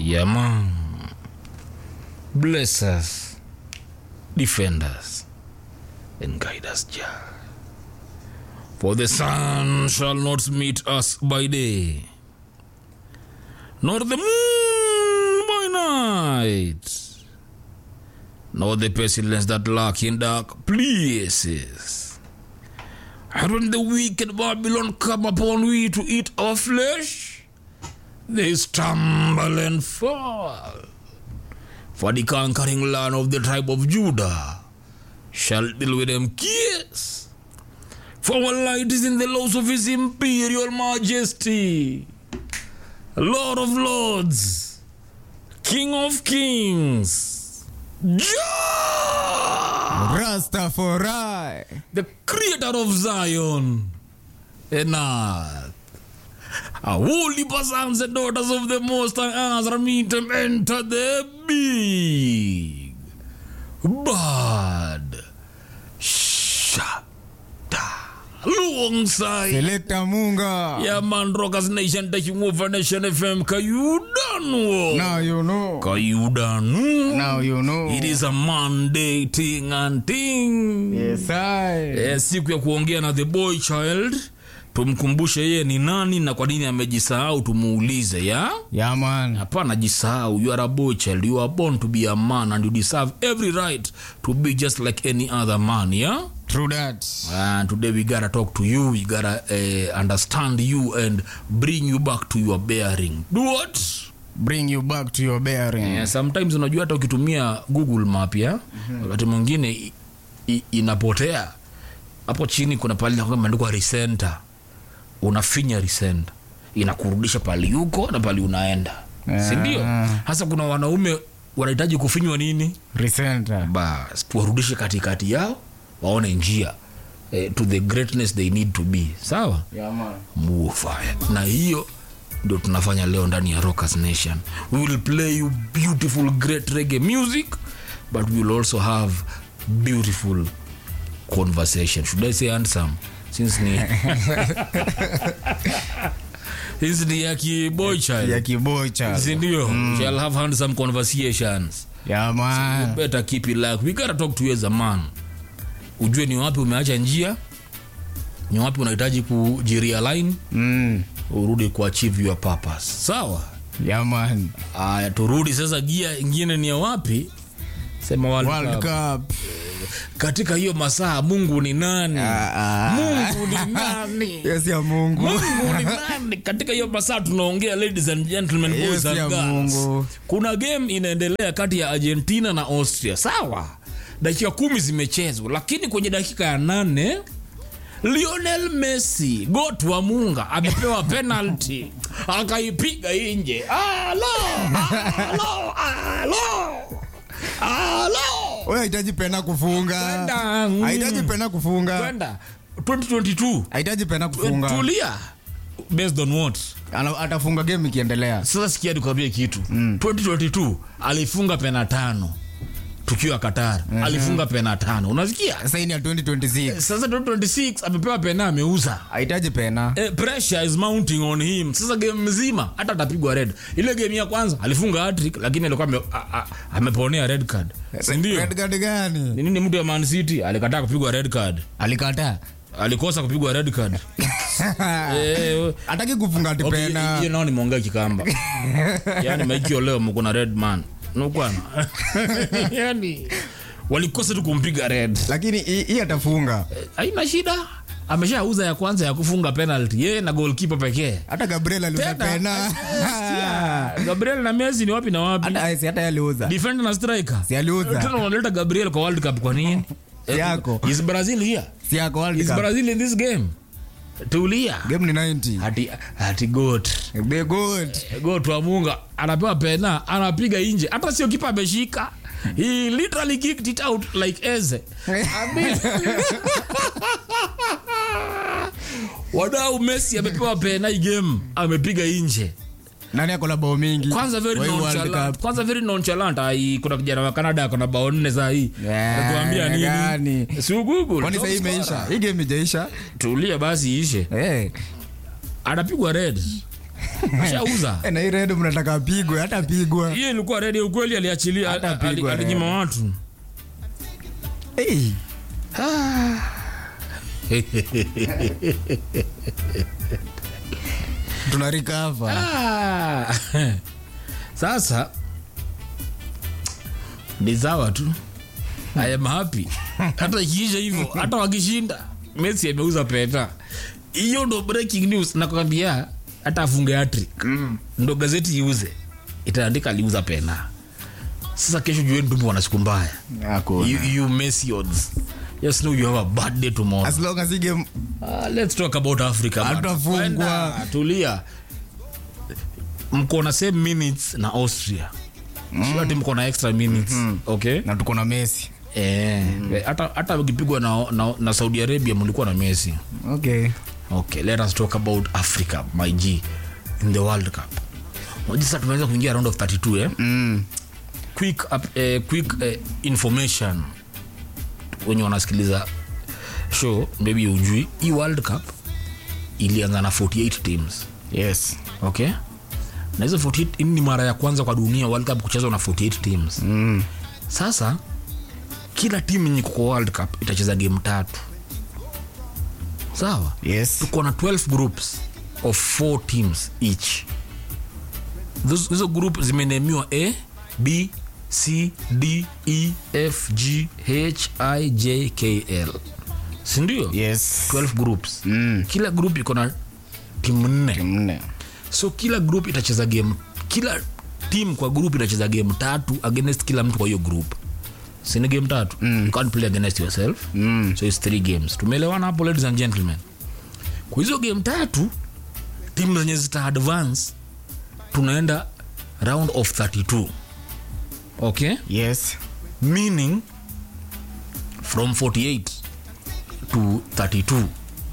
Yeah, man. Bless us, defend us, and guide us, Jah. For the sun shall not meet us by day, nor the moon by night, nor the pestilence that lurk in dark places. And when the wicked Babylon come upon we to eat our flesh, they stumble and fall. For the conquering land of the tribe of Judah shall deal with them kiss. For our light is in the laws of his imperial majesty, Lord of lords, King of kings, Jah, Rastafari. the creator of Zion and earth. A holy sons and daughters of the Most High Azra meet them enter the big bad shata alongside Selector Munga. yeah man rockers nation taking over nation fm kayudanu Now you know. kayudanu Now you know. it is a monday thing and thing Yes, I. eh, siku ya kuongea na the boy child tumkumbushe yeye ni nani na kwa nini amejisahau tumuulize ya Yeah, man. hapana jisahau you are a boy child you are born to be a man and you deserve every right to be just like any other man yeah True that. and today we gotta talk to you we gotta uh, understand you and bring you back to your bearing do what Bring you back to your bearing. yeah, sometimes unajua hata ukitumia google map ya wakati mwingine i- i- inapotea hapo chini kuna pali imeandikwa recenter unafinya recenter inakurudisha pali yuko na pali unaenda Yeah. sindio hasa kuna wanaume wanahitaji kufinywa nini Recenter. bas tuwarudishe katikati yao waone njia eh, to the greatness they need to be sawa Yeah, man. move fire na hiyo ndio tunafanya leo ndani ya rockers nation we will play you beautiful great reggae music but we will also have beautiful conversation should i say handsome since ni since ni ya kiboy child Ya kibocha. sindio shall have handsome conversations Yeah, man. better keep it like we gotta talk to you as a man ujue ni wapi umeacha njia ni wapi unahitaji kujirealign Mm. urudi kuachieve your purpose sawa Yeah, man. aya turudi sasa gia ingine ni ya wapi sema World World Cup. Cup. katika hiyo masaa mungu ni nani Ah, ah. mungu ni nani Yes, ya Mungu. mungu ni nani katika hiyo masaa tunaongea ladies and gentlemen boys Yes, and ya girls Mungu. kuna game inaendelea kati ya argentina na austria sawa dakika kumi zimechezwa lakini kwenye dakika ya nane lionel messi got wa munga amepewa penalty akaipiga nje alo alo alo alo Wewe hahitaji pena kufunga. Kwenda, mm. Hahitaji pena kufunga. kwenda 2022 Hahitaji pena kufunga. tulia based on what Ana- Atafunga game ikiendelea. sasa sikia nikwambie kitu mm. 2022 alifunga pena tano tukiwa qatar mm-hmm. alifunga pena tano unasikia Sasa hii ni ya 2026. sasa 2026 amepewa pena ameuza Hahitaji pena. Eh, pressure is mounting on him sasa game mzima hata atapigwa red ile game ya kwanza alifunga hattrick lakini alikuwa ame, a- a- ameponea red card sindio Red card gani? ni nini mtu ya man city alikataa kupigwa red card Alikataa. alikosa kupigwa red card eh, Hataki kufunga ati Okay, pena. hiyo nao nimeongea kikamba yani maikio leo mkuna red man nukwana yani walikosa tu kumpiga red Lakini hii hii atafunga. haina shida ameshauza ya kwanza ya kufunga penalty yeye na goalkeeper pekee Hata Gabriel aliuza Tena, pena. sikia, gabriel na messi ni wapi na wapi Hata si hata aliuza. defender na striker Si aliuza. tena unaleta gabriel kwa world cup kwa nini Si yako. is brazil here Si yako World is Cup. brazil in this game tulia Game ni 90. hati hati goat Be good. goat wa munga anapewa pena anapiga nje hata sio kipa ameshika he literally kicked it out like eze Abi- wadau messi amepewa pena hii game amepiga nje Nani ako na bao mingi? kwanza very Kwa hii World nonchalant Cup. kwanza very nonchalant ai kuna kijana wa Canada akona bao nne saa hii Yeah, Anatuambia nini gani? si Google Kwani sasa hii top imeisha? scorer. Hii game ijaisha? tulia basi ishe Eh. anapigwa red ashauza Eh, na hii redio mnataka apigwe hata apigwa hiyo ilikuwa redi ukweli aliachilia Hata ali- ali- pigwa alinyima redi. watu hey. tuna recover Ah. sasa ni sawa tu I am happy hata ikiisha hivyo hata wakishinda messi ameuza peta hiyo ndo breaking news nakwambia hata afunge hattrick ndo gazeti iuze itaandika aliuza pena sasa kesho jueni tumbo wana siku mbaya Hakuna. you, you messi odds just know you have a bad day tomorrow as long as hii game Uh, let's talk about africa man. Hatutafungwa. Kwenda, tulia mko na same minutes na austria mm. ati mko na extra minutes okay na tuko na Messi Eh, hata hata ukipigwa na, na, na saudi arabia mlikuwa na messi okay okay let us talk about africa my g in the world cup Unajua sasa tumeweza kuingia round of 32 eh? mm. quick, up, eh, quick eh, information wenye wanasikiliza show maybe ujui hii world cup ilianza na 48 teams yes okay na hizo 48 hii ni mara ya kwanza kwa dunia world cup kuchezwa na 48 teams mm. sasa kila timu yenye kuko world cup itacheza game tatu sawa yes tuko na 12 groups of 4 teams each Those- hizo group zimenemiwa a b c d e f g h i j k l sindio yes 12 groups Mm. kila group iko na timu nne nne so kila group itacheza game kila team kwa group itacheza game tatu against kila mtu kwa hiyo group sini game tatu mm. you can't play against yourself mm. so it's three games tumeelewana hapo ladies and gentlemen kwa hizo game tatu timu zenye zita advance tunaenda round of 32 okay yes meaning from 48 to 32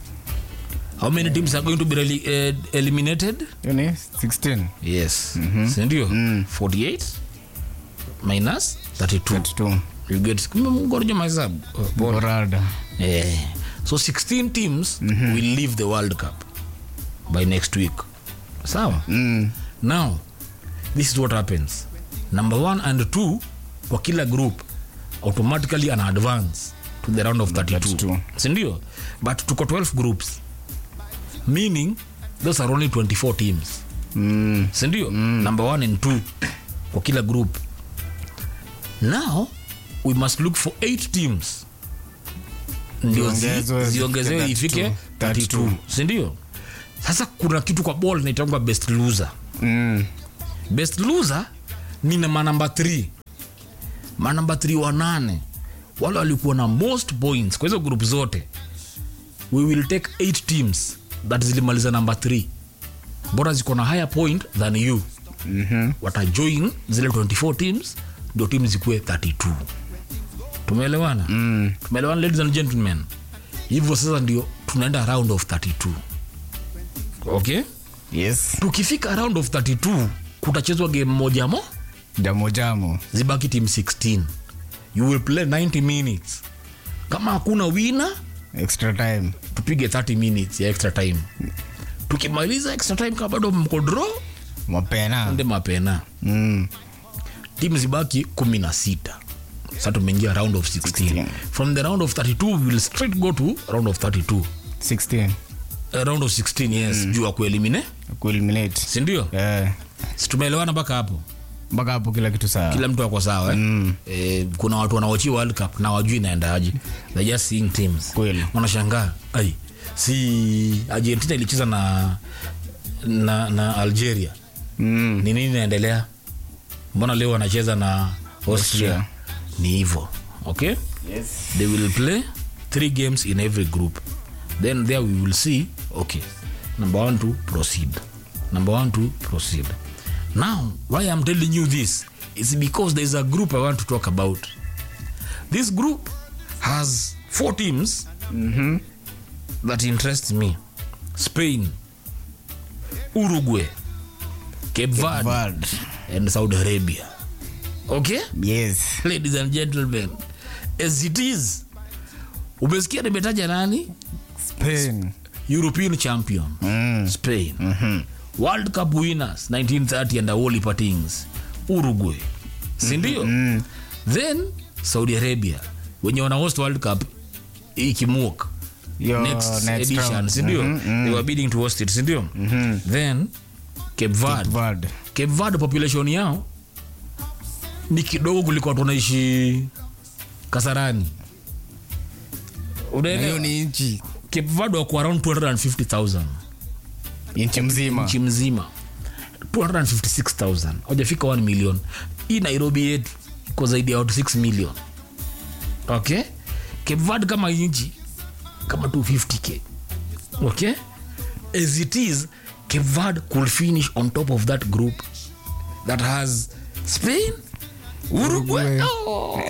how many teams are going to be reli- uh, eliminated hiyo ni 16 yes sindio 48 minus 32 32 you get mgorjo mahesabu Oh, bora. borada Eh, so 16 teams will leave the world cup by next week sawa mm. now this is what happens number one and two kwa kila group automatically an advance to the round of 32 32. sindio but tuko 12 groups meaning those are only 24 teams Mm. sindio mm. number one and two kwa kila group now we must look for eight teams ndio zi- Ziongezwe ziongezewe zifike ifike 32 32. sindio sasa kuna kitu kwa ball naitangwa best loser Mm. best loser ni na manamba 3 manamba 3 wanane wale walikuwa na most points kwa hizo group zote we will take 8 teams that zilimaliza namba 3 bora ziko na higher point than you Mhm. watajoin zile 24 teams ndio timu zikuwe 32 tumeelewana mm. tumeelewana ladies and gentlemen hivyo sasa ndio tunaenda round of 32 okay yes tukifika round of 32 kutachezwa game moja mo jamo jamo zibaki team 16 you will play 90 minutes kama hakuna wina extra time tupige 30 minutes ya extra time tukimaliza extra time kama bado mko draw mapena nde mapena mm. timu zibaki 16 sa tumeingia round of 16. 16. from the round of 32 we will straight go to round of 32 16 uh, round of 16 yes juu ya kuelimine kueliminate sindio Eh, situmeelewana mpaka hapo mpaka hapo kila kitu sawa kila mtu ako sawa eh? mm. eh, kuna watu wanaochia world cup na wajui inaendaje they just seeing teams Kweli. wanashangaa ai si argentina ilicheza na na, na algeria mm. ni nini inaendelea mbona leo wanacheza na austria Austria. ni hivo okay yes. they will play three games in every group then there we will see okay number one to proceed number one to proceed now why i'm telling you this is because there's a group i want to talk about this group has four teams that interest me spain uruguay cape verde Vard. and saudi arabia okay yes ladies and gentlemen as it is umesikia nimetaja nani spain european champion mm. spain Mhm. world cup winners 1930 and all things uruguay sindio Mm. then saudi arabia wenye wana host world cup ikimuk Yo, next, next edition round. sindio Mhm, mhm. they were bidding to host it sindio then cape verde Vard. cape verde population yao ni kidogo kuliko watu wanaishi kasarani Na hiyo unaelewa ni nchi cape verde wako around 250000 nchi mzima nchi mzima 256000 hawajafika 1 million hii nairobi yetu iko zaidi ya watu 6 million okay cape verde kama nchi kama 250k okay as it is cape verde could finish on top of that group that has spain uruguay Uruguay. oh.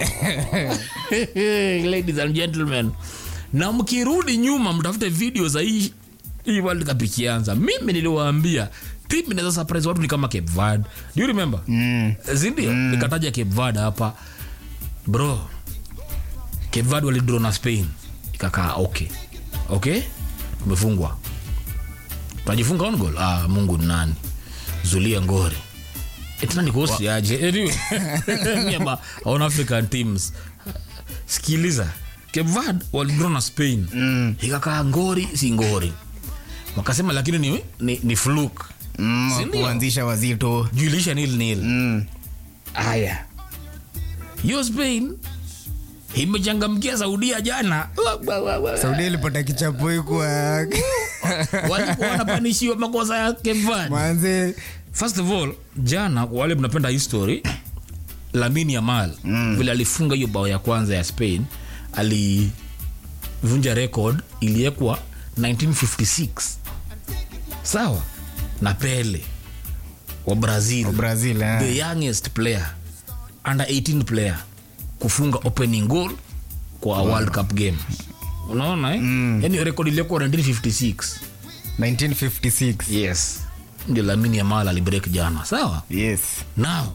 ladies and gentlemen na mkirudi nyuma mtafute video za hii hii world cup ikianza mimi niliwaambia timu inaweza surprise watu ni kama cape verde do you remember Mm. zindio nikataja cape verde hapa bro cape verde walidraw na spain ikakaa okay okay tumefungwa tunajifunga on goal ah, mungu ni nani zulia ngori etinani kosi aje Anyway, me about on african teams sikiliza cape verde walidraw na spain Mm. ikakaa ngori si ngori wakasema lakini ni, ni, ni fluke Mm, Si ndio? kuanzisha wazito juilisha nil nil Mm. haya hiyo spain imechangamkia saudia jana saudia ilipata kichapo ikwa walikuwa wanapanishiwa makosa ya kevan manze first of all jana kwa wale mnapenda history lamini yamal mm. vile alifunga hiyo bao ya kwanza ya spain alivunja record iliekwa 1956 sawa na pele wa brazil brazil eh. the youngest player under 18 player kufunga opening goal kwa a world cup game unaona eh? mm. yani record ilikuwa 1956 1956 yes ndio lamini ya mala alibreak jana sawa yes now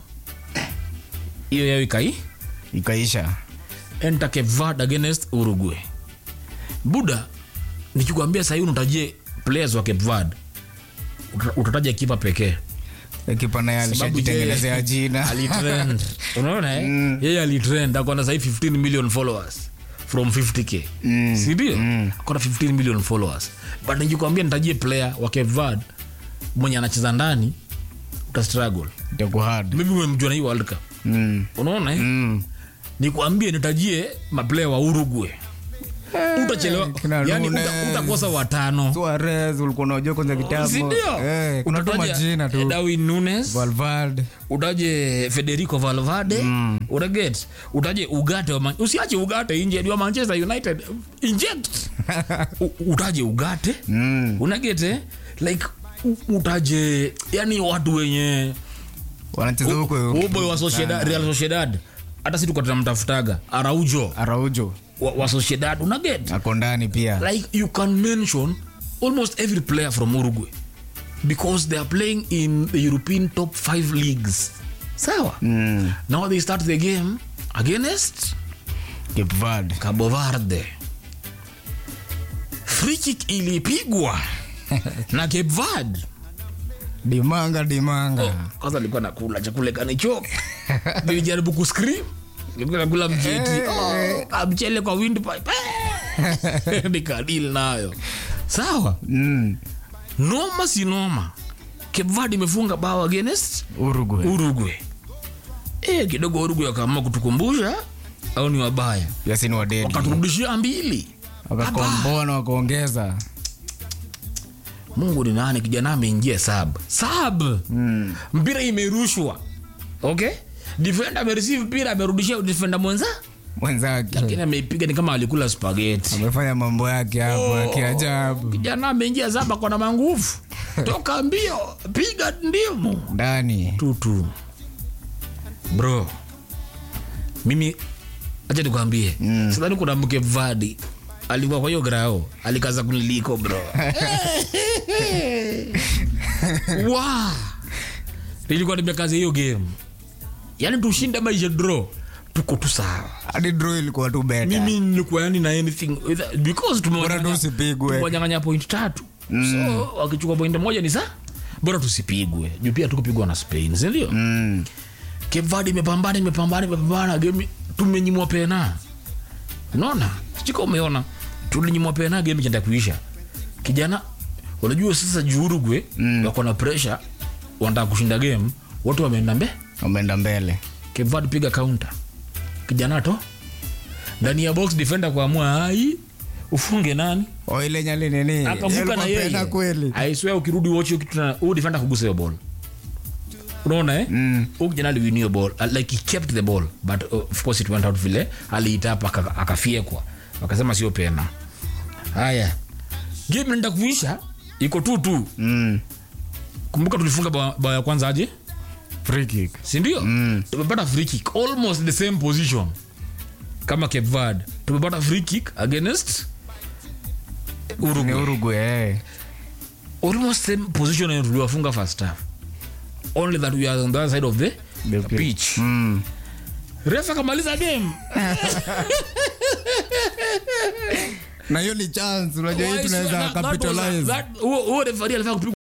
hiyo yao ikai ikaisha enter Cape Verde against uruguay buda nikikwambia sahii unatajie players wa Cape Verde uta- utataja kipa pekee kipa naye Sababu alishajitengenezea yeye jina alitrend unaona eh? yeye alitrend akona sahii 15 million followers from 50k Mm. sindio akona 15 million followers but nikikwambia nitajie player wa Cape Verde mwenye anacheza ndani uta struggle itakuwa hard maybe umemjua na hii world cup Mm. unaona eh? Mm. nikwambie nitajie maplayer wa uruguay utachelewa kina yani uta, Nunes. utakosa watano Suarez ulikuwa unajua kwanza kitambo sindio eh, kuna tu Utataja majina tu Darwin Nunes Valverde utaje federico valvade mm. utaget utaje ugate wa Man- usiache ugate injed wa manchester united inject U- utaje ugate Mm. unagete like u- utaje yani watu wenye wanacheza huko uboy wa Sociedad- real sociedad hata si tukwa tunamtafutaga araujo araujo wa, wa sociedad unaget ako ndani pia like you can mention almost every player from uruguay because they are playing in the european top five leagues sawa Mm. now they start the game against Cape Verde. cabo verde free kick ilipigwa na cape verde dimanga dimanga kwanza alikuwa nakula chakula kanicho nilijaribu kuscream nilikuwa nakula mjeti oh, kamchele kwa windpipe nikadili nayo sawa Mm. noma si noma Cape Verde imefunga bao against Uruguay. uruguay e, kidogo uruguay wakaamua kutukumbusha au ni wabaya pia si ni wadedi wakaturudishia mbili wakakomboa na wakaongeza mungu ni nani kijana ameingia sab sab mm. mpira imerushwa okay defender amereceive mpira amerudishia defender mwenza mwenzake lakini ameipiga ni kama alikula spageti amefanya mambo yake hapo ya kiajabu kijana ameingia saba kona manguvu toka mbio piga ndimu ndani tutu bro mimi acha nikwambie mm. sidhani kuna mke vadi alikuwa kwa hiyo grao alikaza kuniliko bro wa nilikuwa nimekaza hiyo game yaani tushinde maisha draw tuko tu sawa hadi draw ilikuwa tu beta mimi nilikuwa yani na anything because Bora tu tumewanyang'anya usipigwe. tumewanyang'anya point tatu so wakichukua point moja ni saa bora tusipigwe juu pia tukupigwa na spain sindio Mm. Cape Verde imepambana imepambana imepambana game tumenyimwa pena unaona sijika umeona tulinyimwa pena game chenda kuisha kijana unajua sasa juu Uruguay Mm. wako na pressure wanataka kushinda game watu wameenda mbe Wameenda mbele. Cape Verde piga counter kijana to ndani ya box defender kuamua ai ufunge nani O ile nyali nini? akavuka na Yalikuwa pena yeye kweli. I swear ukirudi watch hiyo kitu na huyu defender kugusa hiyo ball unaona eh Mm. huyu kijana aliwin hiyo ball Uh, like he kept the ball but uh, of course it went out vile aliitapa aka- akafiekwa wakasema sio pena haya game inaenda kuisha iko tu tu Mm. kumbuka tulifunga bao bao ya kwanza aje Free kick. sindio Mm. tumepata free kick almost the same position kama Cape Verde tumepata free kick against Ni Uruguay Uruguay. eh. almost same position yenye tuliwafunga first half only that we are on the other side of the, The the pitch Mm. refa akamaliza game Na hiyo ni chance unajua hii Why is- tunaweza that- that was a- capitalize. that- huo huo referee alifaa kupigwa